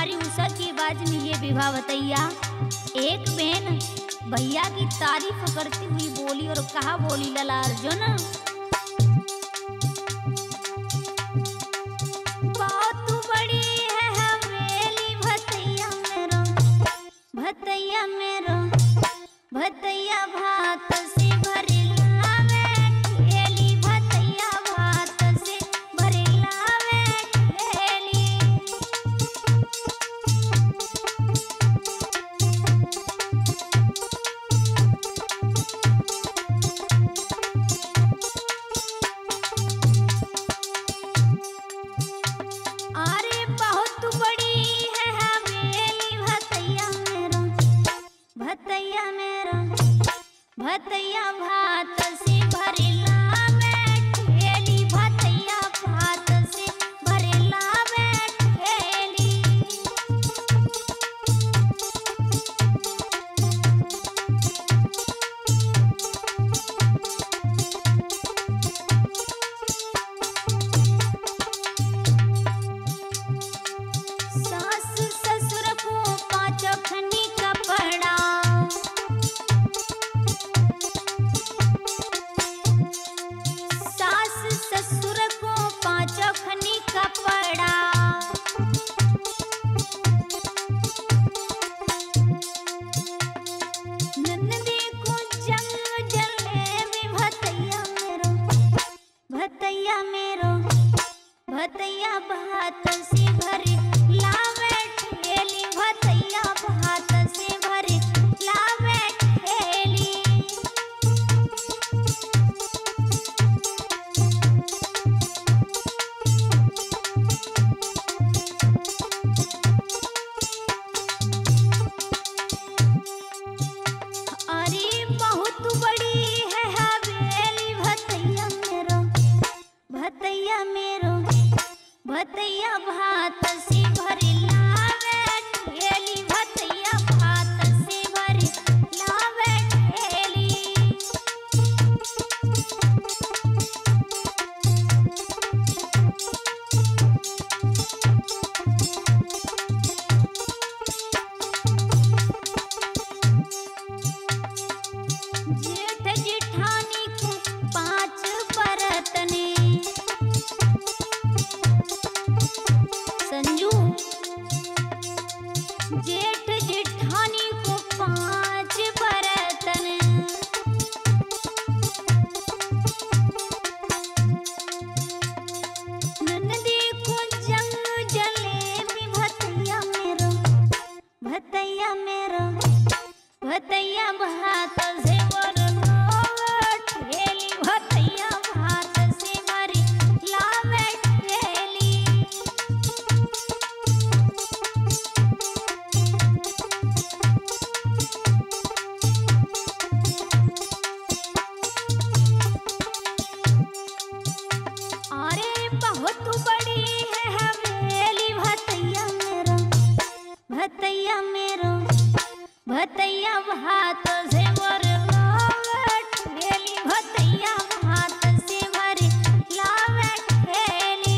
तुम्हारी उषा की आवाज में ये विवाह बतैया एक बहन भैया की तारीफ करती हुई बोली और कहा बोली लला अर्जुन बहुत बड़ी है हवेली भतैया मेरो भतैया मेरो भतैया भात से भरेला में ठेली भतैया भात से भरेला में ठेली अरे बहुत बड़ी है हवेली भतैया मेरो भतैया मेरो भतैया भात से भरेला में ठेली भतैया भात से भरेला में ठेली सास ससुर को पाँच खनी कपड़ा सास ससुर को पाँच खनी कपड़ा नंदी को जंग जलेबी भतैया मेरो भतैया मेरो भतैया भात से भरे लावे ठेली भतैया भात से भरे लावे ठेली अरे बहुत बड़ी है हवेली भतैया मेरो भतैया मेरो भतैया भात से भरे लावे ठेली भतैया भात से भरे लावे ठेली जेठ जेठानी को पांच बरतने संजू जेठ जेठानी को पांच बरतन ननदी को जंग जलेबी भतैया मेरो भतैया मेरो भतैया भात से भरलावे ठेली भतैया भात से भरी लावे ठेली अरे बहुत बड़ी है हवेली भतैया मेरो भतैया मेरो भतैया भात से भरलावे ठेली भतैया भात से भरी लावे ठेली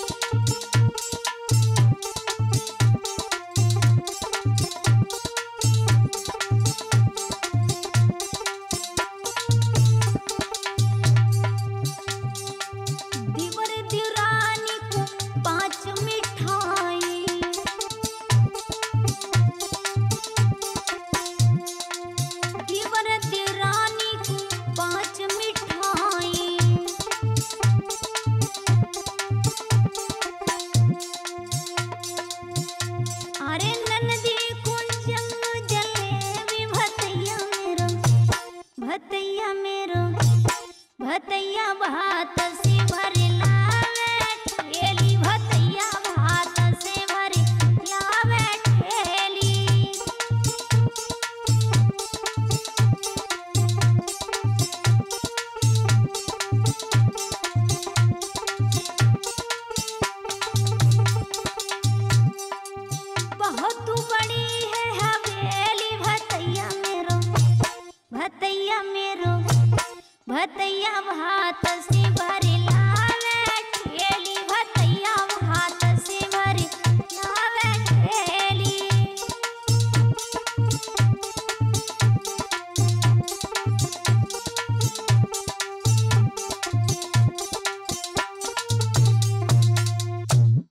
दिवर दिरानी को पांच मिठाई दिवर दिरानी को पांच मिठाई अरे ननदी कुंजंग जलेबी भतैया मेरो भतैया मेरो भतैया भात से भरे लावे ठेली भतैया भात से भरे लावे ठेली बहुत बड़ी है हवेली भतैया मेरो भतैया मेरो भतैया भात से